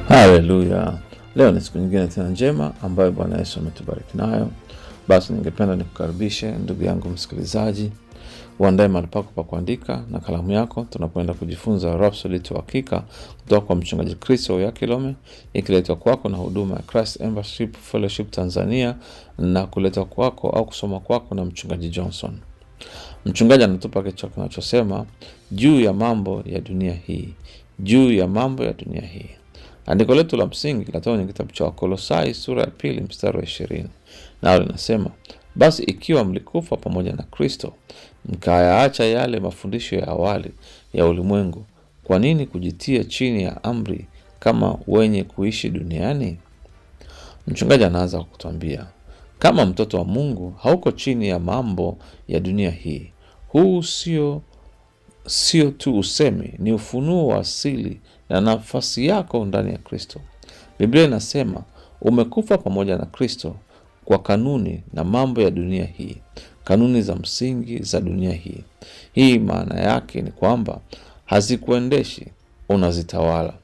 Haleluya! Leo ni siku nyingine tena njema ambayo Bwana Yesu ametubariki nayo. Basi ningependa nikukaribishe ndugu yangu msikilizaji, uandae mahali pako pa kuandika na kalamu yako, tunapoenda kujifunza Rhapsody ya Uhakika kutoka kwa mchungaji Kristo ya Kilome, ikiletwa kwako na huduma ya Christ Embassy Fellowship Tanzania na kuletwa kwako au kusoma kwako na mchungaji Johnson. Mchungaji anatupa kichwa kinachosema juu ya mambo ya dunia hii, juu ya mambo ya dunia hii. Andiko letu la msingi linatoka kwenye kitabu cha Wakolosai sura ya pili mstari wa ishirini nao linasema basi ikiwa mlikufa pamoja na Kristo, mkayaacha yale mafundisho ya awali ya ulimwengu, kwa nini kujitia chini ya amri kama wenye kuishi duniani? Mchungaji anaanza kwa kutuambia kama mtoto wa Mungu hauko chini ya mambo ya dunia hii. Huu sio sio tu usemi, ni ufunuo wa asili na nafasi yako ndani ya Kristo. Biblia inasema umekufa pamoja na Kristo kwa kanuni na mambo ya dunia hii, kanuni za msingi za dunia hii. Hii maana yake ni kwamba hazikuendeshi, unazitawala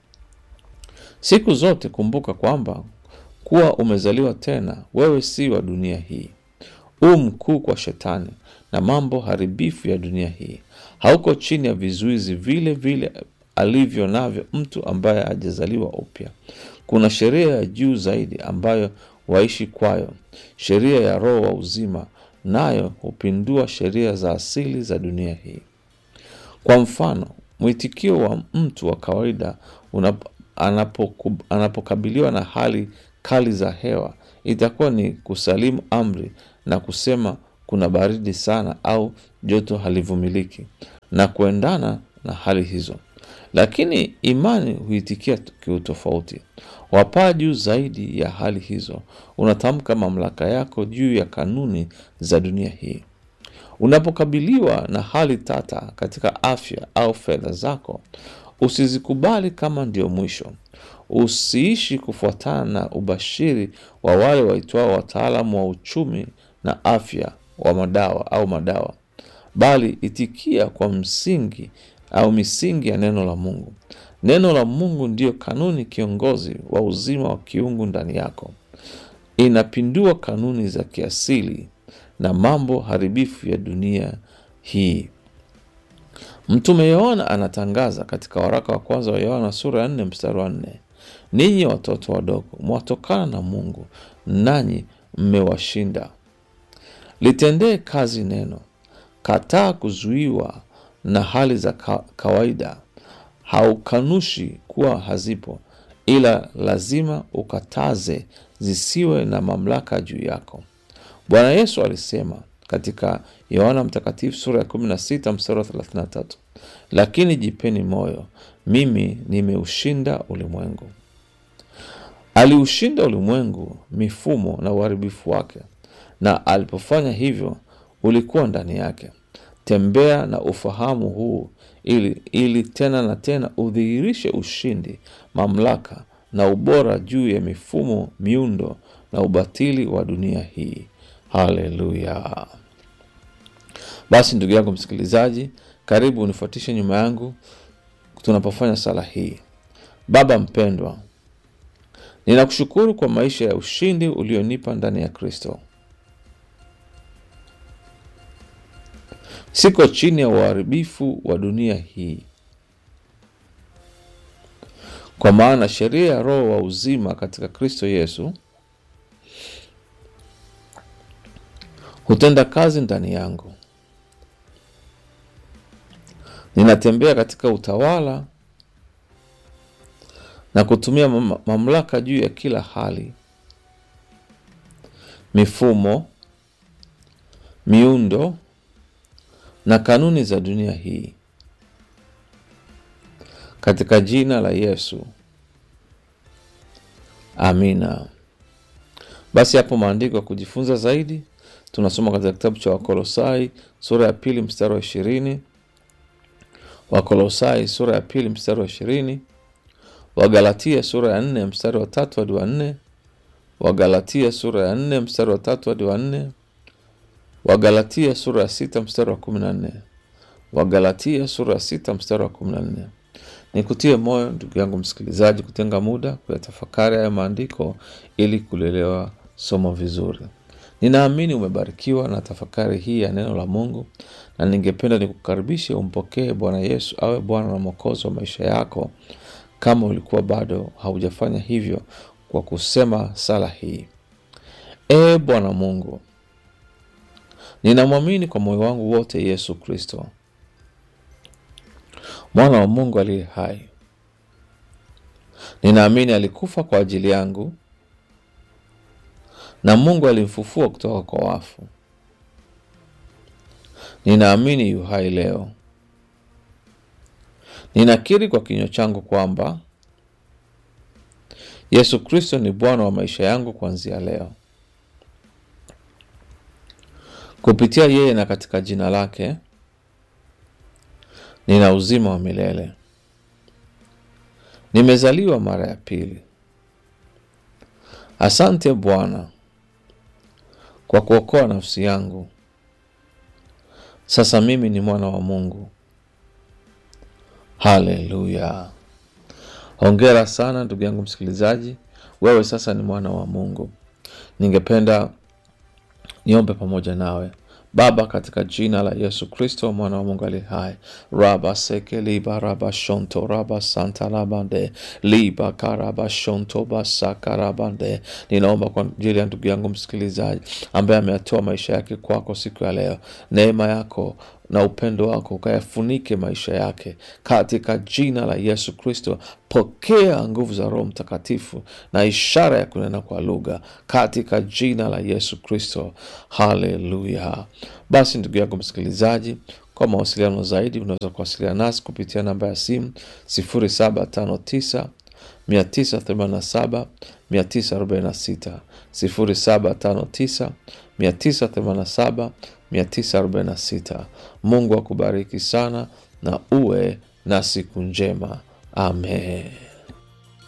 siku zote. Kumbuka kwamba kuwa umezaliwa tena, wewe si wa dunia hii. U mkuu kwa Shetani na mambo haribifu ya dunia hii. Hauko chini ya vizuizi vile vile alivyo navyo mtu ambaye hajazaliwa upya. Kuna sheria ya juu zaidi ambayo waishi kwayo, sheria ya Roho wa uzima, nayo hupindua sheria za asili za dunia hii. Kwa mfano, mwitikio wa mtu wa kawaida anapoku, anapokabiliwa na hali kali za hewa itakuwa ni kusalimu amri na kusema kuna baridi sana au joto halivumiliki na kuendana na hali hizo. Lakini imani huitikia kiutofauti. Wapaa juu zaidi ya hali hizo, unatamka mamlaka yako juu ya kanuni za dunia hii. Unapokabiliwa na hali tata katika afya au fedha zako, usizikubali kama ndio mwisho. Usiishi kufuatana na ubashiri wa wale waitwao wataalamu wa uchumi na afya wa madawa au madawa, bali itikia kwa msingi au misingi ya neno la Mungu. Neno la Mungu ndiyo kanuni kiongozi wa uzima wa kiungu ndani yako. Inapindua kanuni za kiasili na mambo haribifu ya dunia hii. Mtume Yohana anatangaza katika waraka wa kwanza wa Yohana sura ya nne mstari wa nne ninyi watoto wadogo mwatokana na Mungu, nanyi mmewashinda. Litendee kazi neno. Kataa kuzuiwa na hali za ka kawaida. Haukanushi kuwa hazipo, ila lazima ukataze zisiwe na mamlaka juu yako. Bwana Yesu alisema katika Yohana Mtakatifu sura ya 16 mstari wa 33, lakini jipeni moyo, mimi nimeushinda ulimwengu. Aliushinda ulimwengu, mifumo na uharibifu wake, na alipofanya hivyo ulikuwa ndani yake. Tembea na ufahamu huu ili, ili tena na tena udhihirishe ushindi, mamlaka na ubora juu ya mifumo, miundo na ubatili wa dunia hii. Haleluya! Basi ndugu yangu msikilizaji, karibu unifuatishe nyuma yangu tunapofanya sala hii. Baba mpendwa, ninakushukuru kwa maisha ya ushindi ulionipa ndani ya Kristo. Siko chini ya uharibifu wa dunia hii, kwa maana sheria ya Roho wa uzima katika Kristo Yesu hutenda kazi ndani yangu. Ninatembea katika utawala na kutumia mamlaka juu ya kila hali, mifumo, miundo na kanuni za dunia hii katika jina la Yesu, amina. Basi hapo maandiko ya kujifunza zaidi tunasoma katika kitabu cha Wakolosai sura ya pili mstari wa ishirini Wakolosai sura ya pili mstari wa ishirini Wagalatia sura ya nne mstari wa tatu hadi wa nne Wagalatia sura ya nne mstari wa tatu hadi wa nne Wagalatia sura ya sita mstari wa kumi na nne Wagalatia sura ya sita mstari wa kumi na nne Nikutie moyo ndugu yangu msikilizaji, kutenga muda kuyatafakari haya maandiko ili kulielewa somo vizuri. Ninaamini umebarikiwa na tafakari hii ya neno la Mungu, na ningependa nikukaribishe umpokee Bwana Yesu awe Bwana na Mwokozi wa maisha yako, kama ulikuwa bado haujafanya hivyo, kwa kusema sala hii: Ee Bwana Mungu, ninamwamini kwa moyo wangu wote Yesu Kristo, mwana wa Mungu aliye hai. Ninaamini alikufa kwa ajili yangu na Mungu alimfufua kutoka kwa wafu. Ninaamini yu hai leo. Ninakiri kwa kinywa changu kwamba Yesu Kristo ni Bwana wa maisha yangu kuanzia leo. Kupitia yeye na katika jina lake nina uzima wa milele. Nimezaliwa mara ya pili. Asante Bwana kwa kuokoa nafsi yangu. Sasa mimi ni mwana wa Mungu. Haleluya! Hongera sana ndugu yangu msikilizaji, wewe sasa ni mwana wa Mungu. Ningependa niombe pamoja nawe. Baba, katika jina la Yesu Kristo mwana wa Mungu ali hai, raba seke liba raba shonto raba santa labande liba karaba shonto basaka rabande. Ninaomba kwa ajili ya ndugu yangu msikilizaji ambaye ameyatoa maisha yake kwako siku ya leo, neema yako na upendo wako ukayafunike maisha yake katika jina la Yesu Kristo. Pokea nguvu za Roho Mtakatifu na ishara ya kunena kwa lugha katika jina la Yesu Kristo. Haleluya! Basi ndugu yangu msikilizaji, kwa mawasiliano zaidi unaweza kuwasiliana nasi kupitia namba ya simu 0759 987 946 0759 987 946. Mungu akubariki sana na uwe na siku njema. Amen.